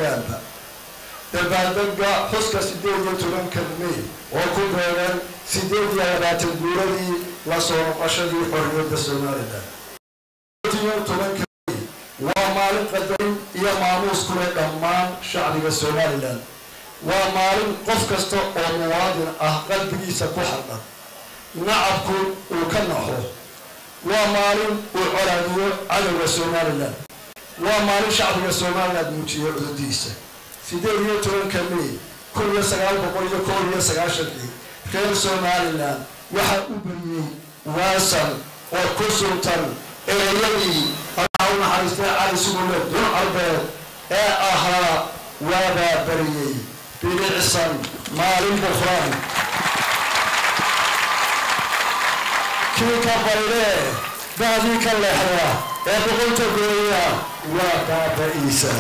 somalilanba dabaaldega xuska sideed iyo tobanka may oo ku beegan sideed iyo labaatan guuradii la soo noqoshadii xorriyadda somalilan iyo tobanka may waa maalin qadarin iyo maamuus kule dhammaan shacbiga somalilan waa maalin qof kasta oo muwaadin ah qalbigiisa ku xardhan nacabku uu ka naxo waa maalin uu colaadiyo cadowga somalilan waa maalin shacbiga somalilan muujiyo cudurdiisa sideed iyo tobanka may kun iyo sagaal boqol iyo kow iyo sagaashankii reer somalilan waxaa u beriyey waasan oo ku suntan ereyadii allah u naxariistay cali sugulle dun carbeed ee ahaa waabaa beriyey bilicsan maalin bukraan kii ka baydee daadii ka leexda ee boqolta gooya waa baaba-iisa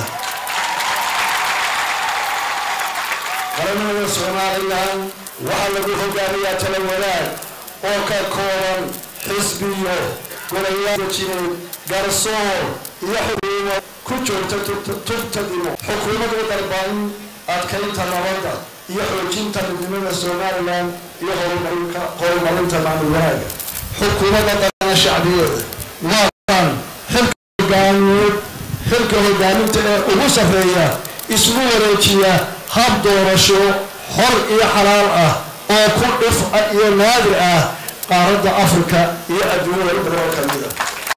qaranimada somalilan waxaa lagu hogaamiyaa tala wadaag oo ka kooban xisbiyo golayaal jireed garsoor iyo xukuumo ku joogta tubtadimo xukuumad u dalban adkaynta nabadda iyo xoojinta midnimada somalilan iyo horumarinka horumarinta maamul wanaaga xukuumadda dana shacbiyeeda waakan xilka hogaamiyeed xilka hogaaminta ee ugu sarreeya isugu wareejiya hab doorasho xor iyo xalaal ah oo ku dhif iyo naadir ah qaaradda afrika iyo adduunyada in badan oo ka mid a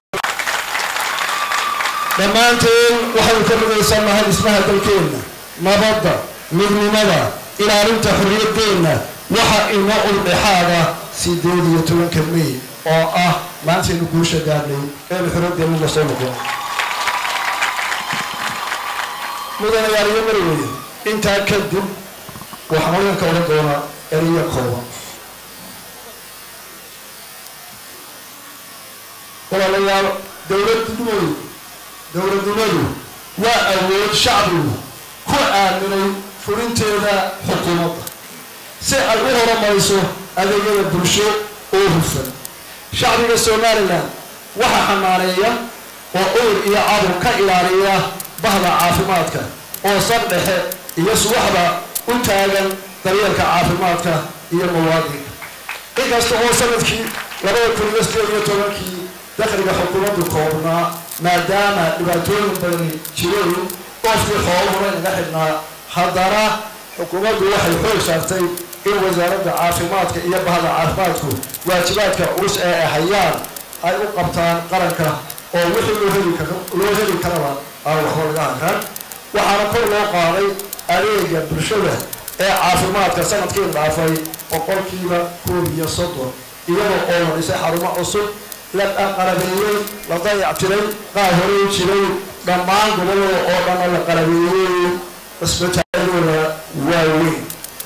dhammaanteen waxaynu ka midaysannahay dhismaha dalkeenna nabadda midnimada ilaalinta xorriyaddeenna waxa inoo uldhexaada sideed iyo tobanka may oo ah maantaynu guusha gaadhnay eenu xorriyaddeenna la soo noqon mudanayaal iyo marweye intaa kadib waxaan odanka oga doonaa eriya kooban walaalayaal dowladnimadu dowladnimadu waa awood shacbigu ku aaminay fulinteeda xukuumadda si ay u horumayso adeegyada bulsho oo hufan shacbiga somalilan waxaa xanaaneeya oo owr iyo cadur ka ilaaliya bahda caafimaadka oo sar dhexe iyo subaxda u taagan daryeelka caafimaadka iyo muwaadinka inkasta oo sanadkii labada kun iyo sideed iyo tobankii dakhliga xukuumaddu koobnaa maadaama dhibaatooyin badani jireen oofkii xoolahuna inaga xidhnaa haddana xukuumaddu waxay xoog saartay in wasaaradda caafimaadka iyo bahda caafimaadku waajibaadka culus ee ay hayaan ay u qabtaan qaranka oo wixii loo heli loo heli karaba aan waxba laga hakan waxaana kor loo qaaday adeega bulshada ee caafimaadka sanadkii dhaafay boqolkiiba koob iyo soddon iyadoo oo la dhisay xarumo cusub la qalabeeyey la dayactiray qaar horey jiray dhammaan gobolada oo dhanna la qalabeeyey cisbitaaladooda waaweyn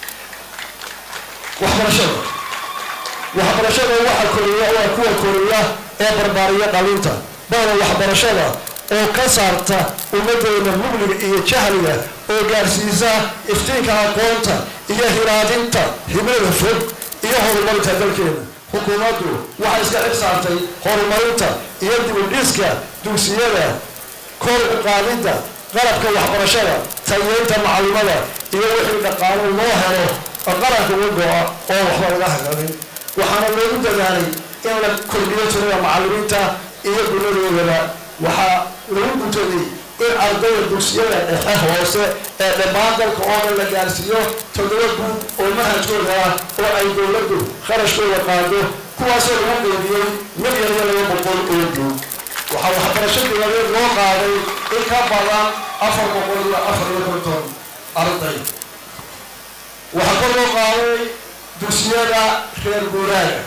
waxbarashada waxbarashada waxa koriya waa kuwa koriya ee barbaariya dhalinta bada waxbarashada oo ka saarta ummaddeena mugliga iyo jahliga oo gaarsiisa iftiinka aqoonta iyo hilaadinta hibrada fog iyo horumarinta dalkeena xukuumaddu waxay iska xig saartay horumarinta iyo dibudhiska dugsiyada kor u qaadidda qalabka waxbarashada tayeynta macluumada iyo wixii dhaqaalo loo helo oo qaranka uga go-a oo waxba laga haganin waxaana loogu dadaalay in la kordhiyo tirada macallimiinta iyo gunadoodaba waxaa lagu guntaday in ardayda dugsiyada dhexe hoose ee dhammaan dalka oo dhan la gaarsiiyo toddoba guud oo manhajkooda ah oo ay dowladdu kharashkooda qaado kuwaasoo lagu qeybiyey milyan iyo laba boqol oo guud waxaa waxbarasho dibadeed loo qaaday in ka badan afar boqol iyo afar iyo konton arday waxaa kor loo qaaday dugsiyada reer guuraaga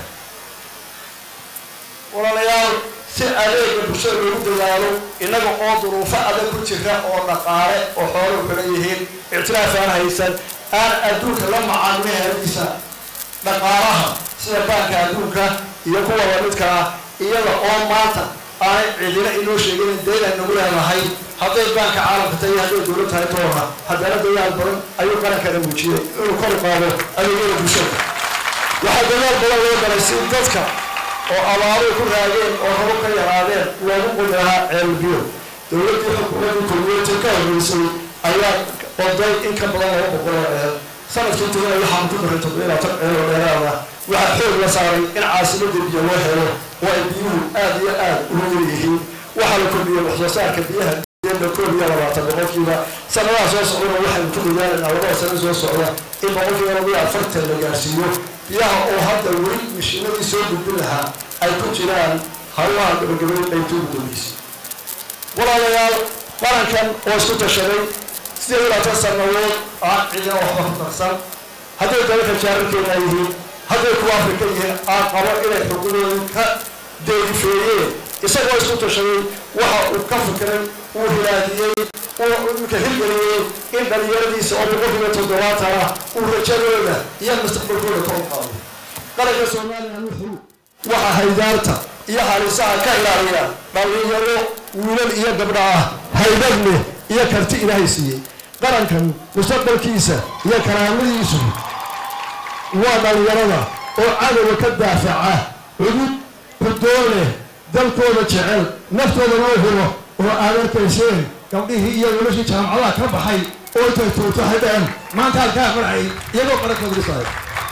walaalayaal si adeega bulshada loogu dadaalo innaga oo duruufo adag ku jira oo dhaqaale oo xooluhu kala yihiin ictiraaf aan haysan aan adduunka la macaamilin heladiisa dhaqaalaha sida baanka adduunka iyo kuwa lamidka ah iyada oo maanta aanay cidina inoo sheegin deyn ay nagu leedahay hadday baanka caalamka tahay hadday dowlad tahay toona haddana dadaal badan ayuu qarankana muujiyey inuu kor qaado adeegyada bulshada waxaa dadaal badan loo galay si dadka oo abaaruhu ku raageen oo rabo ka yaraadeen loogu qudi lahaa ceelbiyo dowladdii xukuumadii kulmiyeedka ka horreysay ayaa oday in ka badan laba boqol oo eel sanadkii tagana waxaan ku daray toddoba labaatan eel oo dheeraada waxaa xoog la saaray in caasimada biyo loo helo oo ay biyuhu aada iyo aada ugu yar yihiin waxaa la kordhiyey wax soo saarka biyaha deena koob iyo labaatan boqolkiiba sanadaha soo socdana waxaynu ku dadaalanaa labada sano soo socda in boqolkiiba laba iyo afartan la gaarsiiyo biyaha oo hadda weli mishiinadii soo gudbin lahaa ay ku jiraan hawlaha gabagabeyn qaybta ugu dambeysay walaalayaal qarankan oo isku tashaday sideed iyo labaatan sanadood aan cidina waxba ku darsan hadday dalalka jaararkeena yihiin hadday kuwa afrika yihiin aan qabo inay xuquuqdooda ka deegifeeyeen isagoo isku tashaday waxa uu ka fikiray uu hilaadiyey uu imika hirgeliyey in dhalinyaradiisa oo boqolkiiba toddobaatan ah uu rajadooda iyo mustaqbalkooda ka uqaado qaranka soomaaliya wuxuu waxa haydaarta iyo halisaha ka ilaaliya dhalinyaro wiilal iyo gabdha ah haydad leh iyo karti ilaahay siiyey qarankan mustaqbalkiisa iyo karaamadiisu waa dhalinyarada oo cadowga ka daafaca cudud xudoon leh dalkooda jecel naftoodana u huro oo aad arkayseen gabdhihii iyo noloshii jaamacadaha ka baxay oo intay tuurto haydeen maanta halkaa marcay iyagoo qarankooda dhisaay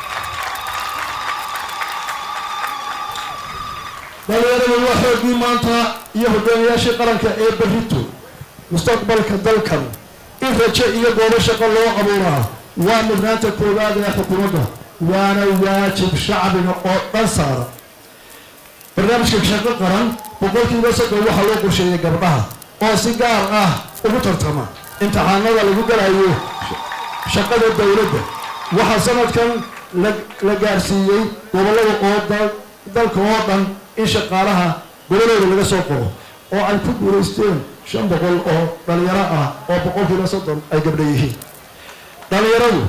dhalinyaradu waa xoogii maanta iyo hogaamiyaashii qaranka ee berrito mustaqbalka dalkan in rajo iyo goobo shaqo loo abuuraa waa mudnaanta koowaad ee xukuumadda waana waajib shacbiga oo dhan saara barnaamijka shaqo qaran boqolkiiba soddon waxaa loo qorsheeyay gabdhaha oo si gaar ah ugu tartama imtixaanada lagu galayo shaqada dowladda waxaa sanadkan la gaarsiiyey gobollada oo dalka oo dhan in shaqaalaha gobolooda laga soo qoro oo ay ku guulaysteen shan boqol oo dhalinyaro ah oo boqolkiiba soddon ay gabdha yihiin dhalinyaradu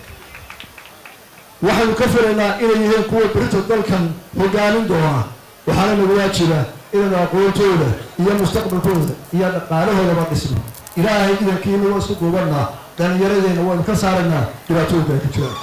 waxaynu ka filaynaa inay yihiin kuwa berito dalkan hogaamin doona waxaana nagu waajiba inaynu aqoontooda iyo mustaqbalkooda iyo dhaqaalahoodaba dhisno ilaahay idankiina waa isku duubannaa dhalinyaradeenna waynu ka saaraynaa dhibaatooyinka ay ku jiraan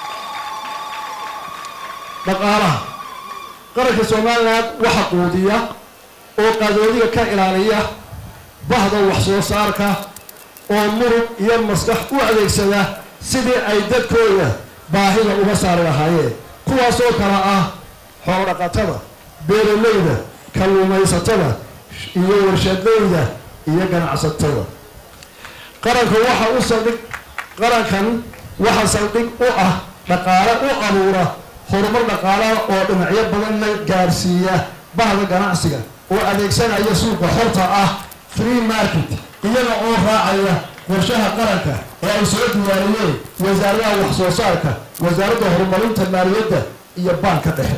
dhaqaalaha qaranka somalilan waxa quudiya oo qadoodiga ka ilaaliya bahda wax soo saarka oo murug iyo maskax u adeegsada sidii ay dadkooda baahida uga saari lahaayeen kuwaasoo kale ah xoolodhaqatada beeralayda kalluumaysatada iyo warshadlayda iyo ganacsatada qaranka waxa u saldhig qarankan waxa saldhig u ah dhaqaale u abuura horumar dhaqaalaha oo dhinacyo badanna gaarsiiya bahda ganacsiga oo adeegsanaya suuqa xorta ah free market iyaga oo raacaya qorshaha qaranka ee ay soo diyaariyeen wasaaradaha wax soo saarka wasaaradda horumarinta maaliyadda iyo baanka dhexe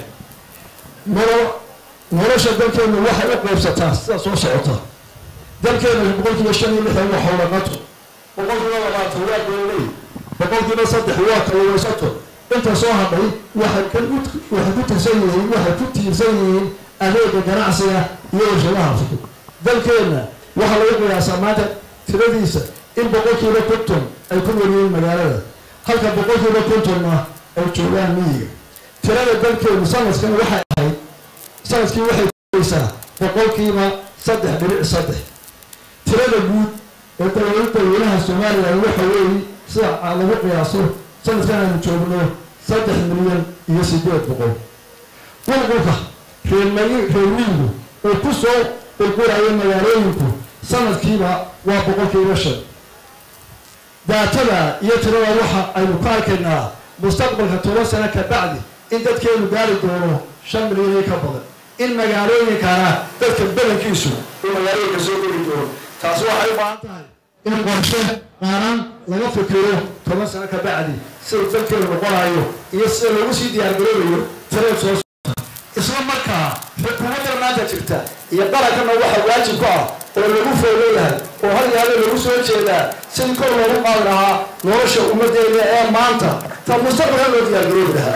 nolosha dalkeenu waxay u qaybsataa sida soo socota dalkeena boqolkiiba shan iyo lixdan waa howlaqato boqolkiiba labaatan waa beeley boqolkiiba saddex waa kalluumaysato inta soo hadhay waxay waxay ku tirsan yihiin waxay ku tiirsan yihiin adeega ganacsiga iyo warshadaha fudud dalkeenna waxaa lagu qiyaasaa maanta tiradiisa in boqolkiiba konton ay ku nool yihiin magaalada halka boqolkiiba kontonna ay joogaan miyiga tirada dalkeenu sanadkan waxay ahayd sanadkii waxay kuaysaa boqolkiiba saddex dhibic saddex tirada guud ee dowlada daweynaha soomaaliya waxa weeye sida lagu qiyaaso sanadkan aynu joogno saddex milyan iyo sideed boqol qulqulka reermay reermiyigu uu ku soo qulqulayo magaalooyinku sanadkiiba waa boqolkiiba shan daatada iyo tirada waxa aynu ku arkaynaa mustaqbalka toban sano ka bacdi in dadkeenu gaari doono shan milyan iyo ka badan in magaalooyinkana dadka badankiisu uu magaalooyinka soo geli doono taasi waxay u baahan tahay in qorshe qaaran laga fikiro toban sano ka bacdi sida dalkeenu noqonayo iyo sida lagu sii diyaargaroobayo tireed soo socota isla markaa xukuumadda maanta jirta iyo qarankana waxa waajib ku ah oo lagu fooleeyahay oo hal yaalo lagu soo jeedaa sidii kor loogu qaadi lahaa nolosha ummaddeena ee maanta ta mustaqbalka loo diyaargaroobi lahaa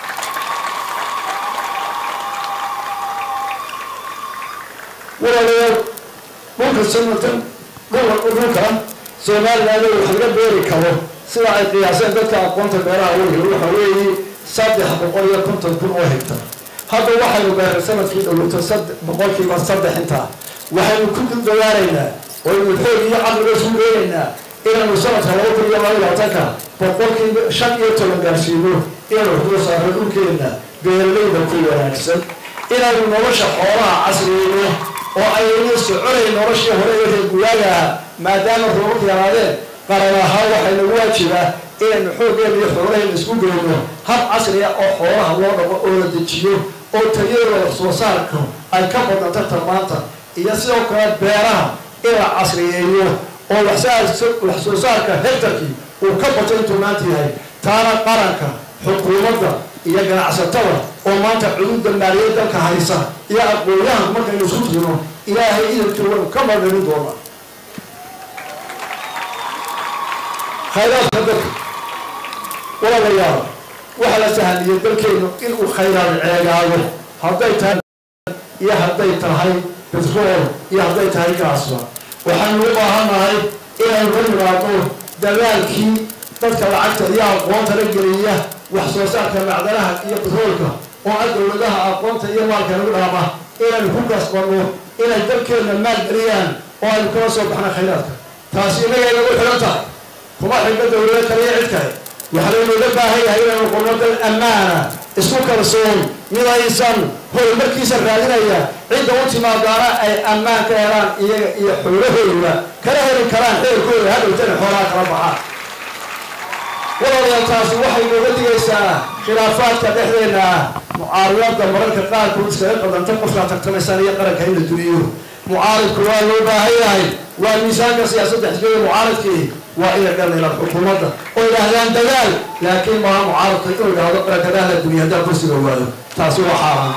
walaalayaal dhulka sanatan dhulka somaliland wax laga beeri karo sida ay qiyaaseen dadka aqoonta beeraha weliga waxa weeye saddex boqol iyo konton kun oo hegtar hadda waxaynu beeray sanadkii dhowlata boqolkiiba saddex intaa waxaynu ku dadaalaynaa waynu xoog iyo caqliga isku leenaynaa inaanu sanadka laba kun iyo laba labaatanka boqolkiiba shan iyo toban gaarsiino inaanu xuduud saarno dhulkeenna beeralayda ku wanaagsan inaanu nolosha xoolaha casriyeyno oo ayna soconayn noloshii hore ee reer guraagaa maadaama roobabka yaraadeen qaran ahaan waxay nagu waajibaa inaynu xooggeena iyo xoolahayna isku geyno hab casriya oo xoolaha loo dhaqo oo la dejiyo oo tayadooda wax soo saarka ay ka badnanta tarmaanta iyo sidoo kale beeraha in la casriyeeyo oo wax soo saarka hektarkii uu ka bato intuu maanta yahay taana qaranka xukuumadda iyo ganacsatada oo maanta cududa maaliyad dalka haysa iyo aqoonyahan markaynu isku tugno ilaahay idankii waynu ka margarin doonaa khayraadka dalka walaalayaal waxaa la sahamiyey dalkeenu inuu khayraad ceegaado hadday tahay iyo hadday tahay betrool iyo hadday tahay gaasba waxaynu u baahannahay inaynu la nimaadno dadaalkii dadka lacagta iyo aqoonta la geliya wax soo saarka macdanaha iyo betroolka oo ah dowladaha aqoonta iyo maalka lagu dhaama inaynu ku kasbanno inay dalkeenna maal geliyaan oo aynu kala soo baxna khayraadka taasi inagay nagu xidhan tahay kuma xidhno dowlado kale iyo cid kale waxaa laynooga baahan yahay inaynu qorno dal ammaana isku kalsoon midaysan horumarkiisa raadinaya cidda u timaadaana ay ammaan ka helaan iyaga iyo xoolahooda kala heli karaan xeelkooda hadhowtana xoolaha kala baxaan walaalayaal taasi waxay nooga digaysaa khilaafaadka dhexdeena ah mucaaridada mararka qaarkood iskaga qadanta qofkaa tartamaysaan iyo qaranka in la duniyo mucaaridku waa loo baahan yahay waa miisaanka siyaasadda xisbiyada mucaaridkii waa inay dhallilaan xukuumadda oo idhaahdaan dagaal laakiin maaha mucaaradka inuu idhaahdo qarakadaha duniya haddaa kursiga waayo taasi waa xaaraan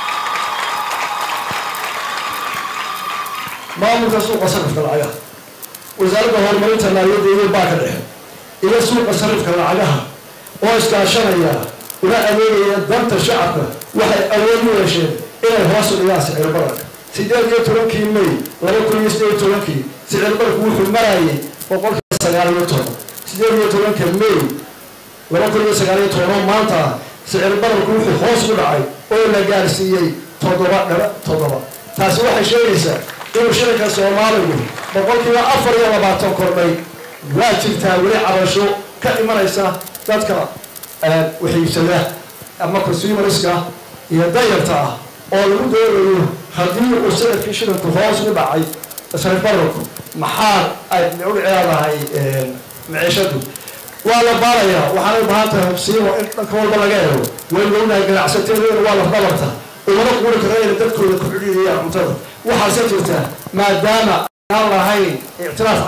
maamulka suuqa sarifka lacagaha wasaaradda horumarinta maaliyadda iyo baaka dhexe iyo suuqa sarifka lacagaha oo iskaashanaya una adeegaya danta shacabka waxay awood u yeesheen inay hoos u dhigaan sicir bararka sideed iyo tobankii may laba kun iyo sideed iyo tobankii sicir bararku wuxuu marayay boqolkiiba sagaal iyo toban sideed iyo tobanka may laba kun iyo sagaal iyo toban oo maanta ah sicir bararku wuxuu hoos u dhacay oo la gaarsiiyey toddoba dhaba toddoba taasi waxay sheegaysaa inuu shilinka soomaaligu boqolkiiba afar iyo labaatan kordhay waa jirtaa weli cabasho ka imanaysa dadka waxiibsada ama consumerska iyo dayarta ah oo lagu doonayo haddii uu sanadkii shilinku hoos u dhacay sarif bararku maxaa ay u leedahay maciishadu waa la baarayaa waxaanay baahan tahay hubsiimo in dhanka walba laga helo waynu ognahay ganacsateedana waa lafdhabarta umana quuri kara inay dadkooda ku xidhiidiyaan cuntada waxaase jirta maadaama aan lahayn ictiraaf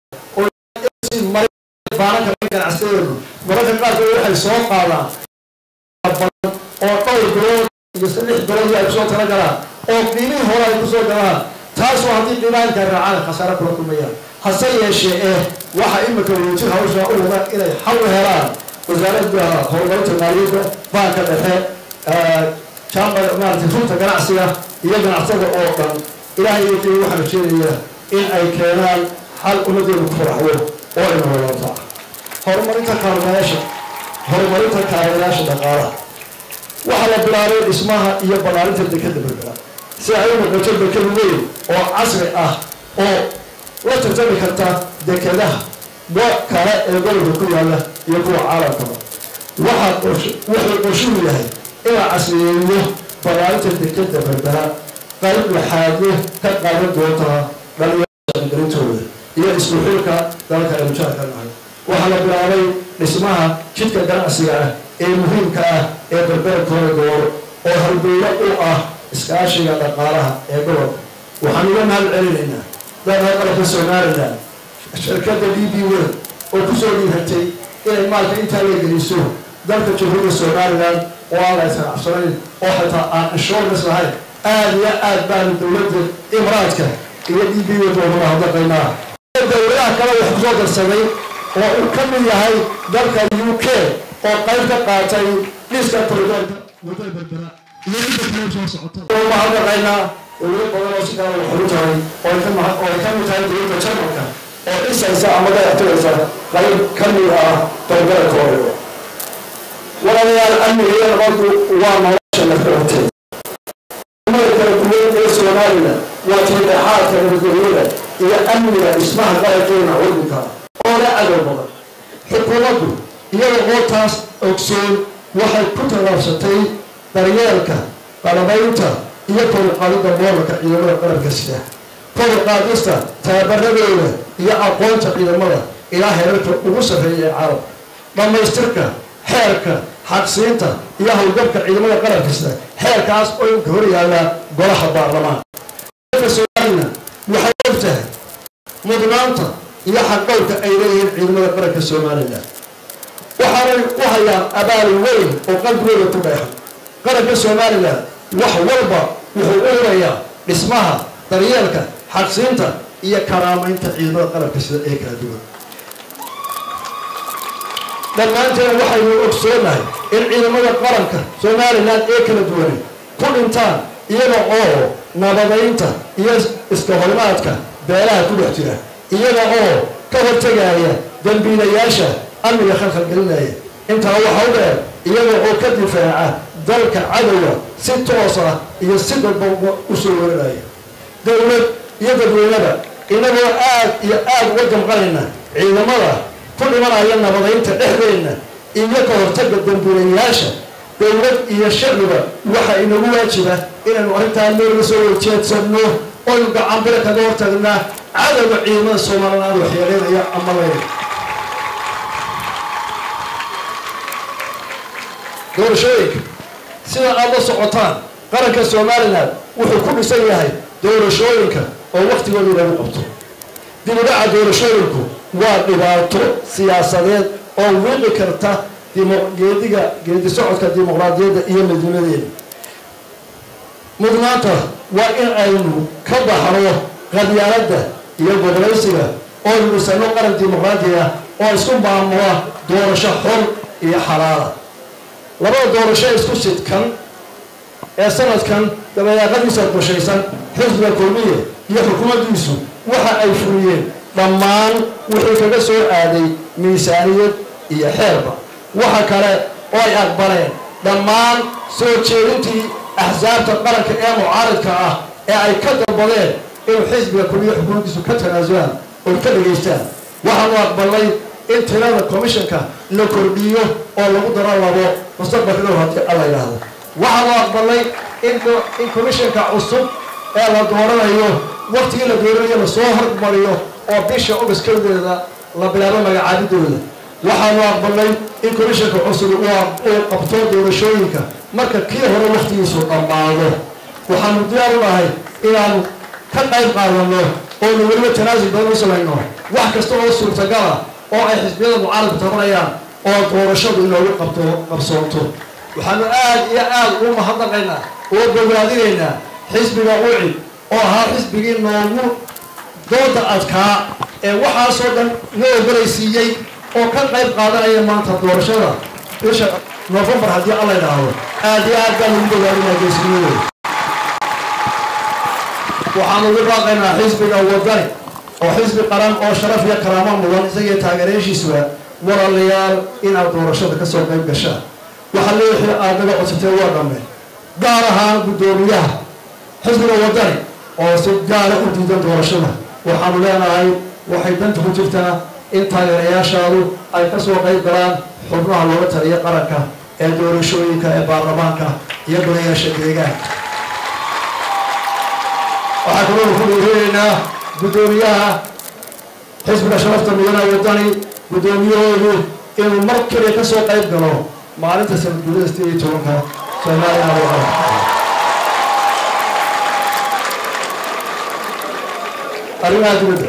ganacsateedu mararka qaarkood waxay soo qaadaan oo dhowr bilood iyo lix bilood ay kusoo tala galaan oo qiimihii hore ay kusoo galaan taasoo haddii qiimahanka raacaan khasaare kula kulmayaan hase yeeshee eh waxa imika wajir hawsha u wada inay xal u helaan wasaaradda horumarinta maaliyadda baanka dhexe jaamada maarata runta ganacsiga iyo ganacsatada oo dhan ilaahay iyo qiimi waxaa rajeenaya in ay keenaan xal ummadeedu ku faraxdo oo ina wadaata horumarinta kaalmayaasha horumarinta kaalmayaasha dhaqaalaha waxaa la bilaabay dhismaha iyo ballaarinta dekeda berbera si ay u noqoto deked weyn oo casri ah oo la tartami karta dekedaha go kale ee gobolka ku yaala iyo kuwa caalamkaba waxaa wuxuu qorshuhu yahay in la casriyeeyo ballaarinta dekeda berbera qayb laxaadyo ka qaadan doontaa dhalinyarada garintooda iyo isku xilka dalka aynu jaarka nahay waxaa la bilaabay dhismaha jidka ganacsiga ah ee muhiimka ah ee berbera corridor oo halbeylo u ah iskaashiga dhaqaalaha ee gobolka waxaan uga mahad celinaynaa dalka qalabka somalilan shirkadda d b wel oo kusoo dhiiratay inay maalka intaa la geliso dalka jamhuuriyadda somalilan oo aan la isanacsanayn oo xitaa aan insurance lahayn aada iyo aad baanu dowladda imraadka iyo d b wel doonuma hadlaqaynaa dowladaha kale wax kusoo darsaday oo uu ka mid yahay dalka u k oo qayb ka qaatay dhiska koridoorka wadada berbera iyo inta kale soo socota ma hadlaqaynaa dowlado badan oo si kale wax ugu tahay oo ay ka ma- oo ay ka mid tahay dowladda jarmalka oo dhisaysa ama dayactiraysa qayb ka mid ah berbera corridor walaalayaal amniga iyo nabaddu waa nolosha lafdhabarteed umada kala duwan ee somalilan waa tiidhaxaadka nabadgelyada iyo amniga dhismaha qarankeena waddanka oo le cadow badan xukuumaddu iyada oo taas ogsoon waxay ku tallaabsatay daryeelka qalabaynta iyo koriqaadida mooralka ciidamada qaranka sida koriqaadista tababaradooda iyo aqoonta ciidamada ilaa heerarka ugu sarreeya ee caalam dhammaystirka xeerka xaqsiinta iyo howlgabka ciidamada qaranka sida xeerkaas oo inka hor yaallaa golaha baarlamaanka soomaalina waxay og tahay mudnaanta iyo xaqowka ay leeyihiin ciidamada qaranka somalilan waxaanay u hayaan abaal weyn oo qalbigooda ku dheexan qaranka somalilan wax walba wuxuu u hurayaa dhismaha daryeelka xaqsiinta iyo karaamaynta ciidamada qaranka sida ee kala duwan dhammaanteena waxaynu ogsoonahay in ciidamada qaranka somalilan ee kala duwani ku dhintaan iyaga oo nabadaynta iyo iska horimaadka beelaha ku dhex jira iyaga oo ka hortegaya dambiilayaasha amniga khalkhal gelinaya intaa waxa u dheer iyaga oo ka difaaca dalka cadowga si toos ah iyo si dadbaba u soo warinaya dowlad iyo dadweynada inagoo aad iyo aada uga damqanayna ciidamada ku dhimanaya nabadaynta dhexdeenna iyo ka hortaga dambiilayaasha dowlad iyo shacbiba waxa inagu waajiba inaynu arrintaa meelga soo warjeedsanno oynu gacanbile kaga hortagnaa cadowga ciidamada somaliland waxyeeleynaya ama leynaya doorashooyinka sida aada la socotaan qaranka somalilan wuxuu ku dhisan yahay doorashooyinka oo waktigooda lagu qabto dibudhaca doorashooyinku waa dhibaato siyaasadeed oo wiiqi karta geediga geedi socodka dimuqraadiyadda iyo midnimadeeda mudnaanta waa in aynu ka baxno qadyaaladda iyo gobolaysiga oo dhisano qaran dimuqraadi ah oo isku maamula doorasho xor iyo xalaala labada doorasho isku sidkan ee sanadkan dabayaaqadiisa qorshaysan xisbiga kulmiye iyo xukuumaddiisu waxa ay furiyeen dhammaan wixii kaga soo aaday miisaaniyad iyo xeerba waxa kale oo ay aqbaleen dhammaan soo jeedintii axsaabta qaranka ee mucaaridka ah ee ay ka dalbadeen inuu xisbiga kulmiye xukuumaddiisu ka tanaasulaan oo ka dhegaystaan waxaanu aqbalnay in tirada commissionka la kordhiyo oo lagu daro labo mustaqbalka dhow haddii alla yidhaahdo waxaanu aqbalnay in in commissionka cusub ee la dooranayo waktigii la dooranayo lasoo hormariyo oo bisha august kowdeeda la bilaabo magacaabidooda waxaanu aqbalnay in commissionka cusub uu qabto doorashooyinka marka kii hore waktigiisu dhammaado waxaanu diyaar u nahay inaanu ka qayb qaadano oonu weliba tanaasul badan u samayno wax kasta oo suurtagala oo ay xisbiyada mucaaradku tabanayaan oo doorashadu inoogu qabto qabsoonto waxaanu aad iyo aad ugu mahadnaqaynaa oo bogaadinaynaa xisbiga ucid oo ahaa xisbigii noogu dooda adkaa ee waxaasoo dhan na ogolaysiiyey oo ka qayb qaadanaya maanta doorashada bisha novembar haddii alla idhaahdo aad iyo aad baan ugu bogaadinaa geesnimadooda waxaanu ugu baaqaynaa xisbiga wadani oo xisbi qaran oo sharaf iyo karaamo mudan isagiyo taageerayaashiisuba walaalayaal inaad doorashada ka soo qayb gashaan waxaa leexii aad naga codsatee waa dhammeen gaar ahaan guddoomiyaha xisbiga wadani oo si gaara u diidan doorashada waxaanu leenahay waxay danta ku jirtaa in taageerayaashaadu ay ka soo qayb galaan xubnaha looga taliya qaranka ee doorashooyinka ee baarlamaanka iyo golayaasha deegaanka waxaa kaloo ku dhiirinaynaa guddoomiyaha xisbiga sharafta mudana wadani guddoomiyahoodu inuu mar keliya ka soo qayb galo maalinta sanadguurada sideed iyo tobanka soomaaliya waa arrimaha dibadda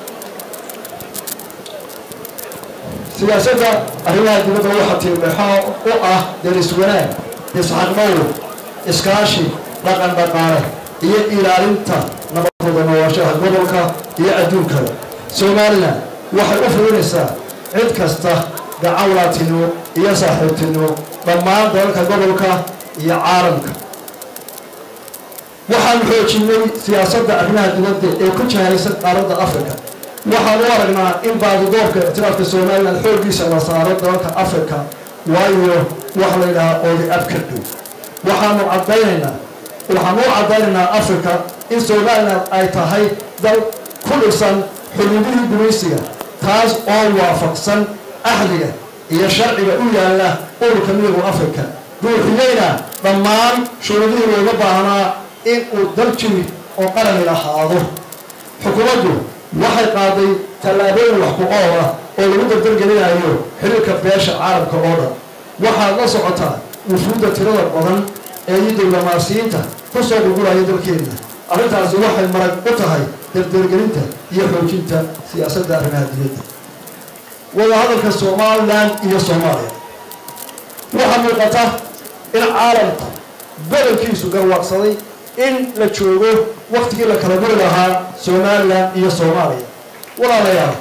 siyaasadda arrimaha dibadda waxaa tiimeexo u ah deris wanaag isxaqmowr iskaashi dhaqan dhaqaale iyo ilaalinta nabadooda nooloshaha gobolka iyo adduunkada somalilan waxay u fulinaysaa cid kasta gacawlaatinimo iyo saaxiibtinimo dhammaan dalalka gobolka iyo caalamka waxaanu xoojinay siyaasadda arrimaha dibadda ee ku jahaysan qaaradda africa waxaan u aragnaa in baadidoobka ictiraafka somalilan xooggiisa la saaro dalalka africa waayo wax la yidhahaa oodi ab ka dhow waxaanu caddaynaynaa waxaanu u caddaynaynaa africa in somalilan ay tahay dal ku dhisan xuduudihii gumaysiga taas oo waafaqsan axdiga iyo sharciga u yaalla ururka midowga africa buuxiyeyna dhammaan shuruudihii looga baahnaa in uu dal jiri oo qarani lahaado xukuumaddu waxay qaaday tallaabooyin wax ku ool ah oo lagu dardargelinayo xiriirka beesha caalamka oo dhan waxaad la socotaa wufuudda tirada badan ee iyo diblomaasiyiinta ku soo gurguraya dalkeenna arrintaasi waxay marag u tahay dardargelinta iyo xoojinta siyaasadda arrimaha dibadda wadahadalka somalilan iyo soomaaliya waxaa muuqata in caalamku badankiisu garwaaqsaday in la joogo waktigii la kala guri lahaa somalilan iyo soomaaliya walaalayaal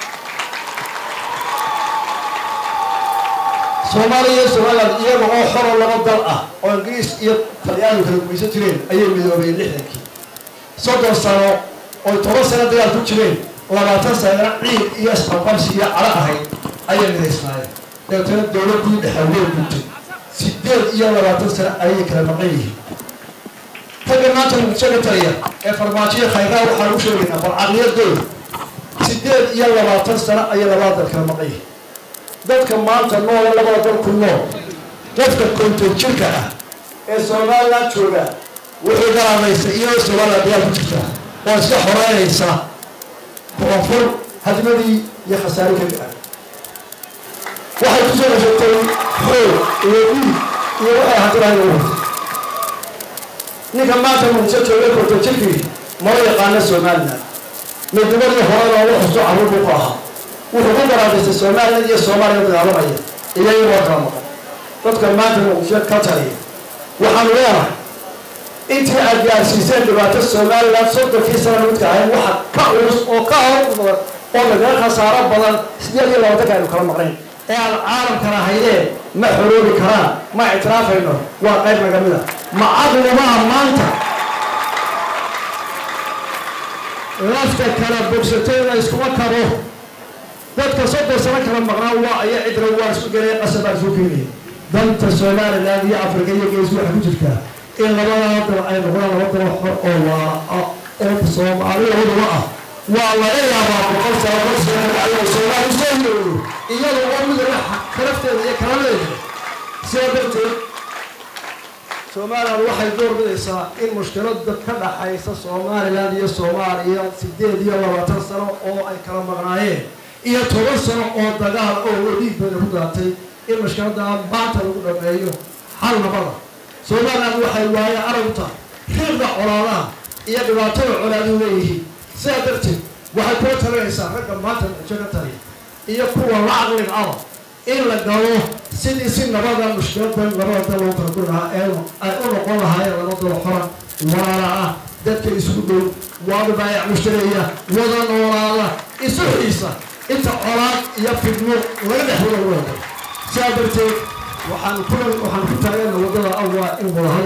soomaaliya iyo somalilan iyaga oo xoro laba dal ah oo ingiriis iyo talyaanigu kala gumaysan jireen ayay midoobeen lixdankii soddon sano oy toban sano dagaal ku jireen labaatan sanana ciid iyo isqabqabsi iyo calo ahayd ayay midaysnaayeen dabeetana dowladdii dhexaween guntay sideed iyo labaatan sano ayay kala maqan yihiin ragga maanta muqdisho ka taliya ee farmaajiya khayraa waxaa lagu sheegaynaa bal caqliyadooda sideed iyo labaatan sano ayay labada dal kala maqan yihiin dadka maanta noole labada dal ku nool qofka konton jirka ah ee somalilan jooga wuxuu garaamaysa iyadoo somalilan dagaal ku jirta oo iska xoreynaysa koonfur hadmadii iyo khasaare keli ah waxay kusoo heshatay xoog iyo dhiig iyo waxay hantirahay u watay ninka maanta muqdisho jooga konton jirkii mala yaqaana somalilan midnimadii hore loogu xusto carruur buu ku ahaa wuxuu ku garaadaystay somalilan iyo soomaaliya dagaalamaya iyaga waa kala maqan dadka maanta muqdisho ka taliya waxaanu leenahay intii aad gaarsiiseen dhibaato somalilan soddonkii sana midka ahayd waxa ka culus oo ka hor badan oo nagaga khasaaro badan sideed iyo labaatanka aynu kala maqnayn ee aan caalamkana haydeen ma xoroobi karaan ma ictiraafayno waa qayb naga mid a ma caqlimaha maanta lafta kala bogsatayna iskuma kabo dadka soddon sano kala maqnaa waa aya cidra waa isku gelay qasabaa isu keenaya danta somalilan iyo afrika iyo gees waxa ku jirtaa in labada dal ay noqdaan laba dal xor oo waa oo soomaaliyadaba ah waa laga yaabaa boqol sano boqol sano ayuu soomaali soo yooyo iyada oo mid karafteeda iyo kaladeeda sidaa darteed somalilan waxay door bidaysaa in mushkilada ka dhaxaysa somalilan iyo soomaaliya sideed iyo labaatan sano oo ay kala maqnaayeen iyo toban sano oo dagaal oo wadiig bayna ku daatay in mushkilada maanta lagu dhameeyo hal nabada somalilan waxay waaye aragta riiqda colaadaha iyo dhibaatada colaadu leeyihiin sidaa darteed waxay kula talinaysaa ragga maanta muqdisho ka taliya iyo kuwa la caqliga aba in la galo sidii si nabada mushkiladan labada dal loo kala guri lahaa ee ay u noqon lahaayeen laba dal xoran walaala ah dadka isku dhow waada baayac mushtareeya wada noolaada isu xiisa inta colaad iyo fidmo laga dhex wada wada sidaa darteed waxaan ku waxaan ku taagana wadada awaa in wada